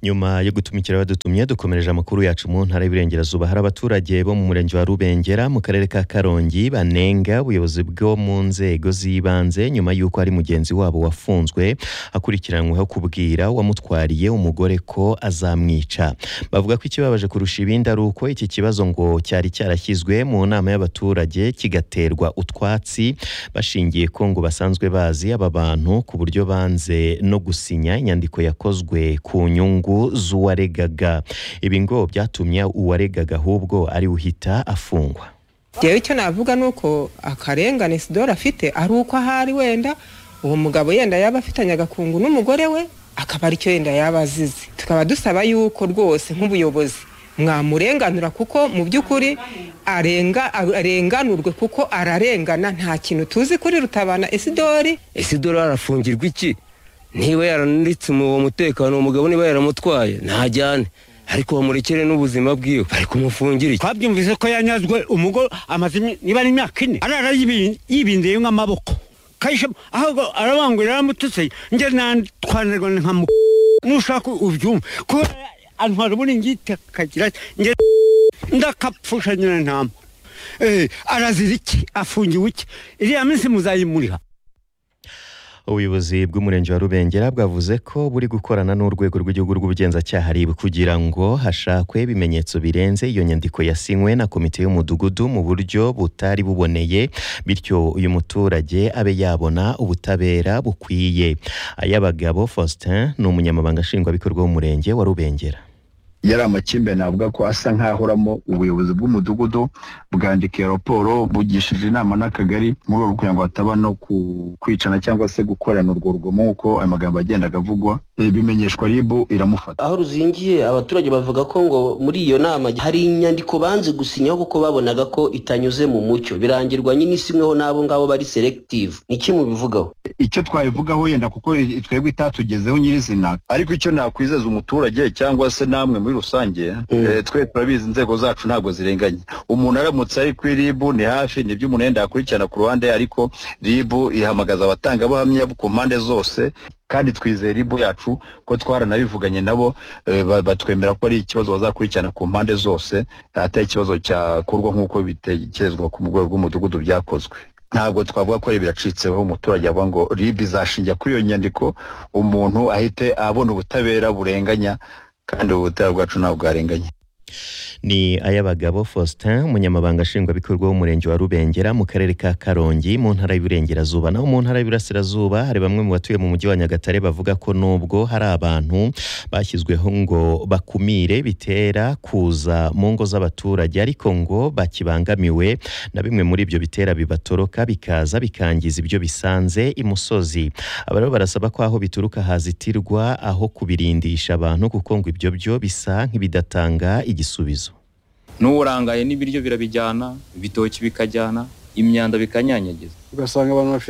nyuma yo gutumikira abadutumye dukomereje amakuru yacu mu ntara y'Iburengerazuba hari abaturage bo mu murenge wa Rubengera mu karere ka Karongi banenga ubuyobozi bwo mu nzego z'ibanze nyuma y'uko ari mugenzi wabo wafunzwe akurikiranyweho kubwira uwamutwariye umugore ko azamwica bavuga ko ikibabaje kurusha ibindi ari uko iki kibazo ngo cyari cyarashyizwe mu nama y'abaturage kigaterwa utwatsi bashingiye ko ngo basanzwe bazi aba bantu ku buryo banze no gusinya inyandiko yakozwe ku nyungu z'uwaregaga ibi ngo byatumye uwaregaga ahubwo ari uhita afungwa njyewe icyo navuga ni uko akarengane sidoro afite ari uko ahari wenda uwo mugabo yenda yaba afitanye agakungu n'umugore we akaba ari cyo yenda yaba azize tukaba dusaba yuko rwose nk'ubuyobozi mwamurenganura kuko mu by'ukuri arenga arenganurwe kuko ararengana nta kintu tuzi kuri rutabana esidori esidoro arafungirwa iki niba yaranitse uwo mutekano umugabo niba yaramutwaye ntajyane ariko bamurekere n'ubuzima bwiwe bari kumufungira iki twabyumvise ko yanyazwe umugore amaze niba ari imyaka ine arara yibindiye nk'amaboko kayishamo ahubwo arabangurira aramututse njye nantwanirwa nka mu nushaka ubyumve kubera antwara uburingiti akagira nge ndakapfusha nyina ntama arazira iki afungiwe iki iriya minsi muzayimuriha ubuyobozi bw'umurenge wa rubengera bwavuze ko buri gukorana n'urwego rw'igihugu rw'ubugenzacyaha rib kugira ngo hashakwe ibimenyetso birenze iyo nyandiko yasinywe na komite y'umudugudu mu buryo butari buboneye bityo uyu muturage abe yabona ubutabera bukwiye ay'abagabo faustin ni umunyamabanga nshingwabikorwa w'umurenge wa rubengera yari amakimbirane avuga ko asa nk'ahoramo ubuyobozi bw'umudugudu bwandikiye raporo bugishije inama n'akagari mu rwego kugira ngo hataba no kwicana cyangwa se gukorana urwo rugomo nk'uko ayo magambo agendaga avugwa bimenyeshwa ribu iramufata aho ruzingiye abaturage bavuga ko ngo muri iyo nama hari inyandiko banze gusinyaho kuko babonaga ko itanyuze mu mucyo birangirwa nyine isimweho n'abo ngabo bari selective ni iki mubivugaho icyo twabivugaho yenda kuko twebwe itatugezeho nyirizina ariko icyo nakwizeza umuturage cyangwa se namwe muri rusange twe turabizi inzego zacu ntabwo zirenganye umuntu aramutse ari kuri ribu ni hafi nibyo umuntu yenda yakurikirana ku ruhande ariko ribu ihamagaza abatangabuhamya ku mpande zose kandi twizeye ribu yacu ko twaranabivuganye nabo batwemera ko ari ikibazo bazakurikirana ku mpande zose atari ikibazo cyakorwa nk'uko bitekerezwa ku rwego rw'umudugudu byakozwe ntabwo twavuga ko biracitseho umuturage avuga ngo ribu izashinja kuri iyo nyandiko umuntu ahite abona ubutabera burenganya kandi ubu butaha bwacu ntabwo bwarenganye ni ay'abagabo faustin umunyamabanga nshingwabikorwa w'umurenge wa rubengera mu karere ka karongi mu ntara y'uburengerazuba naho mu ntara y'uburasirazuba hari bamwe mu batuye mu mujyi wa nyagatare bavuga ko nubwo hari abantu bashyizweho ngo bakumire bitera kuza mu ngo z'abaturage ariko ngo bakibangamiwe na bimwe muri ibyo bitera bibatoroka bikaza bikangiza ibyo bisanze imusozi aba rero barasaba ko aho bituruka hazitirwa aho kubirindisha abantu kuko ngo ibyo byo bisa nk'ibidatanga igisubizo n'urangaye n'ibiryo birabijyana ibitoki bikajyana imyanda bikanyanyagiza ugasanga abantu bafite